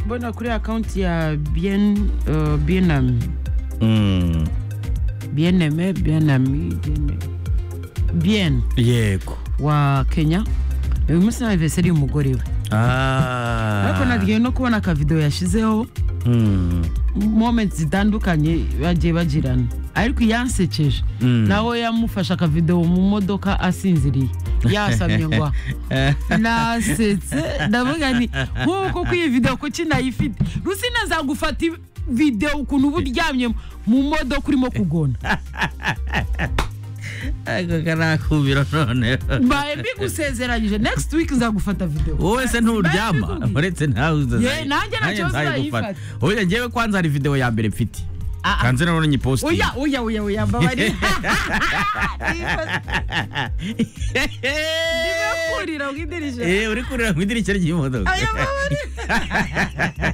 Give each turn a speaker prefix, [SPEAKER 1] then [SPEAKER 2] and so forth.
[SPEAKER 1] mbona kuri akaunti ya bien uh, bienami
[SPEAKER 2] Mm,
[SPEAKER 1] bieneme bienami Biene- bien
[SPEAKER 2] yego
[SPEAKER 1] wa kenya uyu munsi ni anniversary y'umugore we ariko
[SPEAKER 2] Ah.
[SPEAKER 1] nagiye no kubona akavidewo yashizeho
[SPEAKER 2] Mm,
[SPEAKER 1] momenti zitandukanye bagiye bagirana ariko iyansekeje
[SPEAKER 2] mm.
[SPEAKER 1] nawe yamufashe akavidewo mu modoka asinziriye yasamye ngo ah. nasetse ndavuga nti nk'uko ko iyi videwo kuki nayifite rusina nzagufata i- videwo ukuntu uba uryamye mu modoka urimo kugona
[SPEAKER 2] ako karakubiro noneho
[SPEAKER 1] mbaye mbigusezeranyije next week nzagufata videwo
[SPEAKER 2] wowe se nturyama
[SPEAKER 1] Mbikubwiye.
[SPEAKER 2] uretse ntawe uzaza-
[SPEAKER 1] Ye, nanjye nta kibazo
[SPEAKER 2] nzayigufata.
[SPEAKER 1] nzayifata.
[SPEAKER 2] oya ngewe kwanza hari video ya mbere mfite
[SPEAKER 1] Ah, ah.
[SPEAKER 2] kanze nabona nyipositiye
[SPEAKER 1] oya oya oya oya mbabarira niba kurira mu idirishya
[SPEAKER 2] Eh, uri kurira mu idirishya ry'imodoka
[SPEAKER 1] Aya, mbabarira